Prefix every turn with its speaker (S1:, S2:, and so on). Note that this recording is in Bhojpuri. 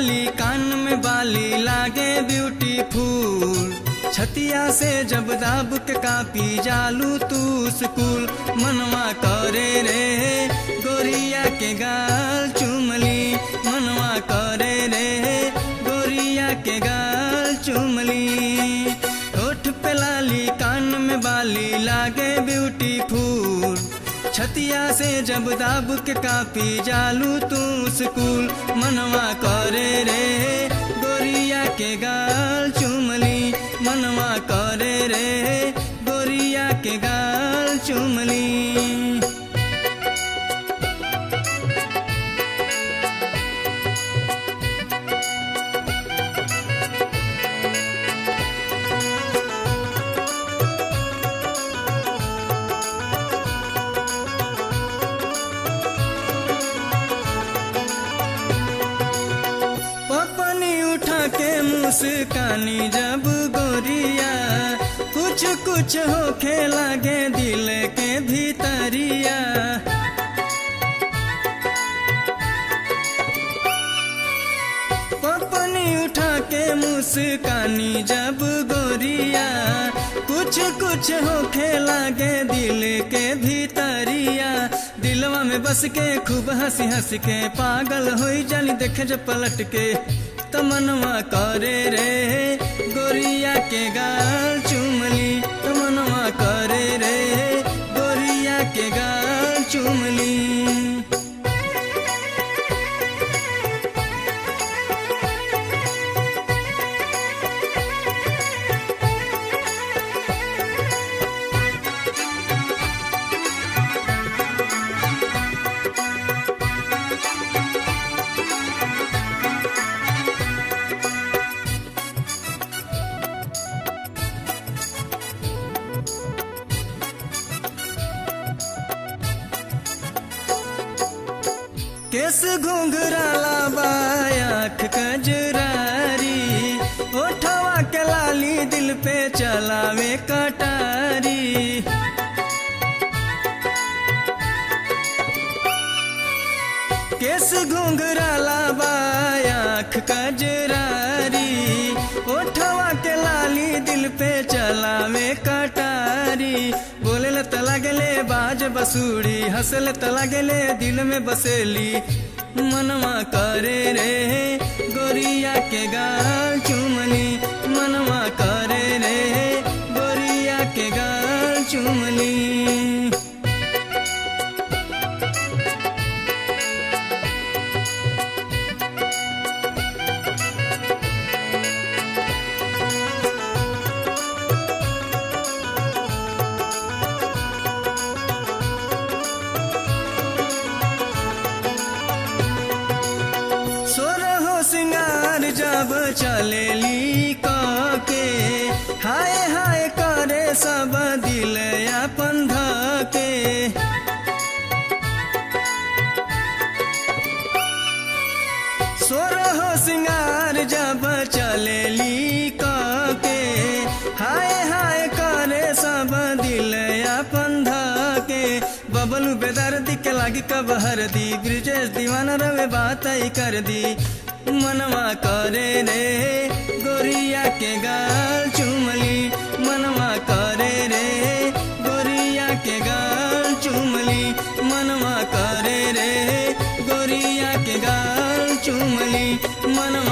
S1: लाली कान में बाली लागे ब्यूटीफुल छतिया से जब दाब के कापी जालू तू स्कूल मनवा करे रे गोरिया के गाल चुमली मनवा करे रे गोरिया के गाल चुमली होठ पे लाली कान में बाली लागे ब्यूटीफुल छतिया से जब दाब के कापी जालू तू स्कूल मनवा करे रे गोरिया के गाल चुमली मनवा करे रे गोरिया के गाल चुमली पपनी उठा के मुस्कानी जब गोरिया कुछ कुछ होखे लागे दिल के भीतरिया पपनी उठा के मुस्कानी जब गोरिया कुछ कुछ होखे लागे दिल के भीतरिया दिलवा में बस के खूब हंसी हंस के पागल हो जानी देखे जब पलट के तमनवा करे रे गोरिया के गाल चुमली तमनवा करे रे गोरिया के गाल चुमली केस घुंघराला बायाख कजरारी ओठवा के लाली दिल पे चलावे कटारी केस घुंघराला बायाख कजरारी ओठवा के लाली दिल पे चलावे कटारी बोले ल तला गेले बाज बसूड़ी हंसल तला गेले दिल में बसेली मनवा करे रे गोरिया के गाल चुमली मनवा करे रे गोरिया के गाल चुमली सोरहो सिंगार जब चलेली के हाय हाय करे सब दिल अपन धके सोरहो सिंगार जब चलेली के हाय हाय करे सब दिल अपन धके बबलू बेदर्दी के लागी कब हरदी ब्रिजेश दीवाना रवे बात ही कर दी मनवा करे रे गोरिया के गाल चुमली मनवा करे रे गोरिया के गाल चुमली मनवा करे रे गोरिया के गाल चुमली मनवा